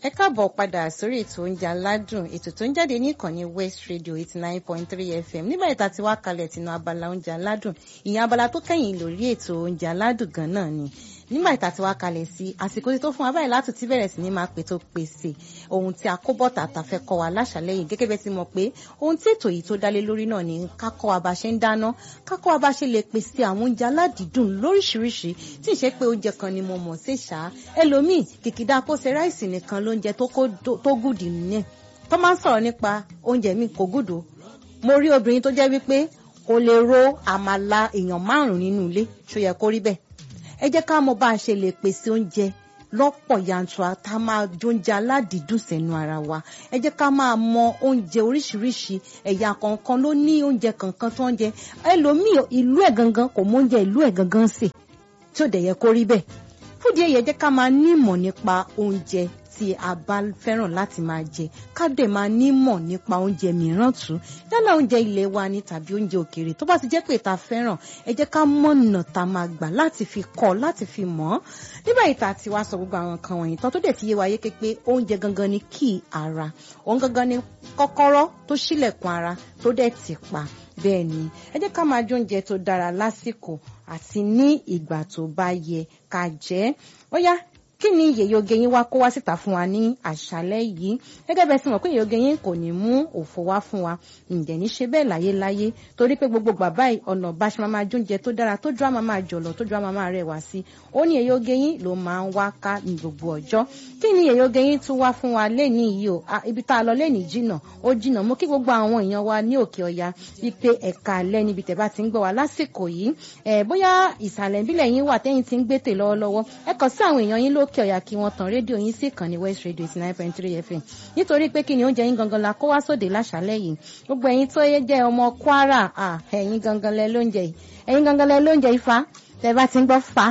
ẹ káàbọ̀ padà sórí ètò oúnjẹ aládùn ètò tó ń jáde ní ìkànnì west radio eighty nine point three fm nígbà ìta tí wàá kalẹ̀ tinú abala oúnjẹ aládùn ìyẹn abala tó kẹ́yìn lórí ètò oúnjẹ aládùn gan náà ni nígbà ìta tí wàá kalẹ̀ sí àsìkò tí tó fún wa báyìí láti ti bẹ̀rẹ̀ sí ní máa pè tó pèsè ohun tí a kó bọ̀tà àtàfẹ́ kọ́ wa láṣàlẹ̀ yìí gẹ́gẹ́ bẹ́ẹ̀ ti mọ̀ pé ohun tí ètò yìí tó dálé lórí náà ni ká kọ́ wa bá ṣe ń dáná ká kọ́ wa bá ṣe lè pèsè àwọn oúnjẹ aládìídùn lóríṣiríṣi tí ì ṣe pé oúnjẹ kan ni mo mọ̀ sí ṣá ẹlòmíì kìkìdá kó ṣe ráìsì nìkan lóúnjẹ tó gùdì nìyẹn tó máa ń sọ̀rọ̀ nípa oúnjẹ mi kò gùdù mo rí obìnrin tó jẹ́ wípé kò lè ro àmàlà èèyàn márùn-ún nínú ilé ṣó yẹ kó rí bẹ́ẹ̀ ẹ jẹ́ ká mọ̀ bá a ṣe lè pèsè oúnjẹ lọ́pọ̀ yanturu tá a máa jóúnjẹ aládìídùn sẹ́nu ara wa ẹ jẹ́ ká máa mọ oúnjẹ oríṣiríṣi ẹ̀yà kọ̀ọ̀kan ló ní oúnjẹ kankan tó ń jẹ ẹlòmíì ìlú ẹ̀ gangan kò mọ oúnjẹ ìlú ẹ̀ gangan sè tí ò dẹ̀ yẹ kó rí bẹ́ẹ̀ fúdi ẹ̀yẹ jẹ́ ká máa nímọ̀ nípa oúnjẹ tí a bá fẹ́ràn láti máa jẹ ká dẹ̀ máa nímọ̀ nípa oúnjẹ mìíràn tún yálà oúnjẹ ilé wa ni tàbí oúnjẹ òkèèrè tó bá ti jẹ́ pé ta fẹ́ràn ẹ jẹ́ ká mọ̀nà tá a máa gbà láti fi kọ́ láti fi mọ̀ ọ́ nígbà yìí tá a ti wá sọ gbogbo àwọn nǹkan wọ̀nyí tán tó dẹ̀ fi yé wa yé pé oúnjẹ gangan ni kí ara òun gangan ni kọ́kọ́rọ́ tó ṣílẹ̀kùn ara tó dẹ̀ tì pa bẹ́ẹ̀ ni ẹ jẹ́ ká máa jẹ oúnjẹ tó dára lásìkò àti ní ìgbà tó bá yẹ ká jẹ ó yá kí ni yèyé oge yín wá kó wá síta fún wa ní àṣálẹ́ yìí gẹ́gẹ́ bẹ́ẹ̀ sì mọ̀ pé yèyé oge yín kò ní mú òfò wá fún wa ǹjẹ́ ní ṣe bẹ́ẹ̀ láyé láyé torí pé gbogbo bàbá ọ̀nà bá ṣe máa jóúnjẹ tó dára tó dúró máa jọ̀lọ̀ tó dúró máa rẹwà sí ó ní yèyé oge yín ló máa ń wá ká ní gbogbo ọjọ́ kí ni yèyé oge yín tún wá fún wa lẹ́ni yìí o ibi tá a lọ lẹ́ni jìnà ó jìnà mo kí gbogbo àwọn èèyàn wa ní òkè ọya wípé ẹ̀ka alẹ́ níbi tẹ̀ bá ti ń gbọ́ wa lásìkò yìí bóyá ìsàlẹ̀ ìbílẹ̀ yín wà tẹ́yìn ti ń gbé tè lọ́wọ́lọ́wọ́ ẹ kàn sí àwọn èèyàn yín lókè ọya kí wọ́n tan rédíò yín sí ìkànnì west radio eighty nine point three fm nítorí pé kí ni oúnjẹ yín gangan la kó wá sóde láṣálẹ́ yìí gbogbo ẹ̀yin tó yẹ jẹ́ ọmọ kwara ẹ̀yin gangan lẹ lóúnjẹ yìí ẹ̀yin gangan lẹ lóúnjẹ yìí fa tẹ bá ti ń gbọ́ fa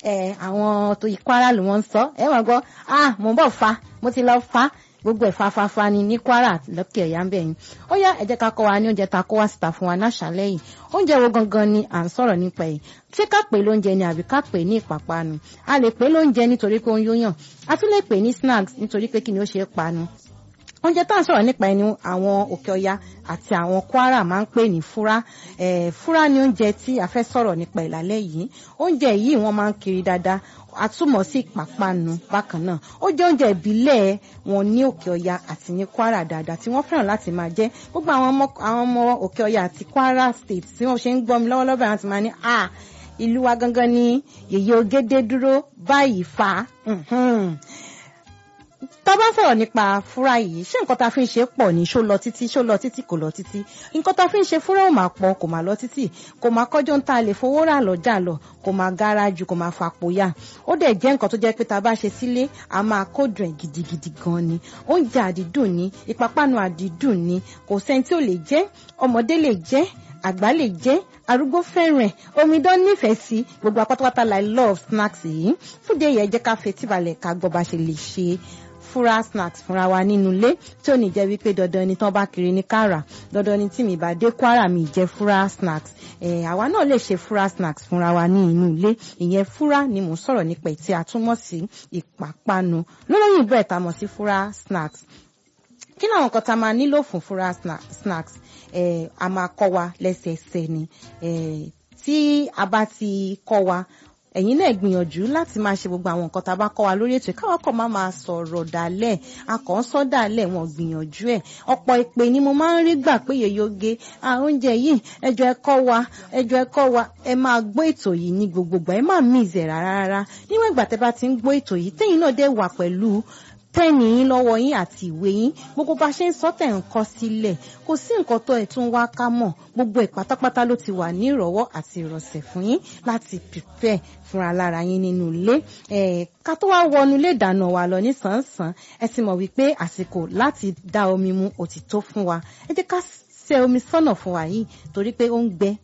àwọn tó yí kwara ló wọ́n ń sọ ẹ wọ́n gbọ́ ah mò ń bọ̀ fa mo ti lọ fa gbogbo ẹ̀ fafafa ni ní kwara lókè ẹ̀yà ń bẹ̀ yín ó yá ẹ jẹ́ ká kọ́ wa ní oúnjẹ ta kó wá síta fún wa náṣálẹ́ yìí oúnjẹ wo gangan ni à ń sọ̀rọ̀ nípa ẹ̀ ṣé ká pè lóúnjẹ ni àbí ká pè ní ìpápánu a lè pè lóúnjẹ nítorí pé ó ń yóyàn a tún lè pè ní snacks nítorí pé kí ni ó ṣe é panu oúnjẹ tá à ń sọ̀rọ̀ nípa ẹni àwọn òkè ọya àti àwọn kwara máa ń pè ní fúrá fúrá ni oúnjẹ tí a fẹ́ sọ̀rọ̀ nípa ìlàlẹ́ yìí oúnjẹ yìí wọ́n máa ń kiri dáadáa àtúmọ̀ sí ìpápánu bákan náà ó jẹ́ oúnjẹ ìbílẹ̀ wọn ní òkè ọya àti ní kwara dáadáa tí wọ́n fẹ́ràn láti máa jẹ gbogbo àwọn ọmọ òkè ọya àti kwara state tí wọ́n ṣe ń gbọ́ mi lọ́wọ́lọ́wọ́ báyìí ti máa ní à ìlú wa gangan ni yèyé ogédé dúró báyìí fa tá a bá sọ̀rọ̀ nípa fúra yìí ṣé nǹkan tá a fi ń ṣe pọ̀ ní ṣó lọ títí ṣó lọ títí kò lọ títí nǹkan tá a fi ń ṣe fúra ò máa pọ̀ kò máa lọ títí kò máa kọjọ́ ń ta lè fowó rà lọ́jà lọ kò máa gara jù kò máa fapò yá ó dẹ̀ jẹ́ nǹkan tó jẹ́ pé tá a bá ṣe sílé a máa kódùn ẹ̀ gidigidi gan ni oúnjẹ àdídùn ni ìpápánu àdídùn ni kò sẹ́ni tí ò lè jẹ́ ọmọdé lè jẹ́ àgbà lè jẹ́ arúgbó fẹ́ràn omidan nífẹ̀ẹ́ sí gbogbo apátápátá la love snacks yìí fúdé yẹn jẹ́ ká fetí balẹ̀ ká gbọ́ bá ṣe lè ṣe fúra snacks fúnra wa nínú ilé tí ò ní jẹ́ wípé dandan ni tán bá kiri ní kára dandan ni tí mi bá dé kwara mi jẹ́ fúra snacks ẹ̀ àwa náà lè ṣe fúra snacks fúnra wa ní inú ilé ìyẹn fúra ni mò ń sọ̀rọ̀ nípa ẹ̀ tí a túmọ̀ sí ìpápánu lólóyìnbó ẹ̀ tá mọ̀ sí fúra snacks kí ni àwọn nǹkan tá a máa nílò fún fúra snacks ẹ̀ a máa kọ́ wa lẹ́sẹẹsẹ ni ẹ̀ tí a bá ti kọ́ wa ẹ̀yin náà gbìyànjú láti máa ṣe gbogbo àwọn nǹkan tá a bá kọ́ wa lórí ètò ìkáwọ́ kọ̀ máa máa sọ̀rọ̀ dálẹ̀ akọ̀ ń sọ dálẹ̀ wọn gbìyànjú ẹ̀ ọ̀pọ̀ ìpè ni mo máa ń rí gbà pé yèyóge oúnjẹ yìí ẹjọ́ ẹ kọ́ wa ẹjọ́ ẹ kọ́ wa ẹ máa gbọ́ ètò yìí ní gbogbogbò ẹ má mí ìzẹ̀ rárá rárá níwọ̀n ìgbà tẹ́ bá ti ń gbọ́ ètò yìí tẹ́yìn náà dé wà pẹ̀lú pẹ́ẹ̀nì yín lọ́wọ́ yín àti ìwé yín gbogbo bá ṣe ń sọ tẹ̀ ń kọ́ sílẹ̀ kò sí nǹkan tó ẹ̀ tún wá ká mọ̀ gbogbo ẹ̀ pátápátá ló ti wà ní ìrọ̀wọ́ àti ìrọ̀sẹ̀ fún yín láti prepare fúnra lára yín nínú ilé ká tó wá wọnú ilé ìdáná wa lọ nísànsán ẹ ti mọ̀ wípé àsìkò láti dá omi mu òtítọ́ fún wa ẹ jẹ́ ká ṣe omi sọ́nà fún wa yìí torí pé ó ń gbẹ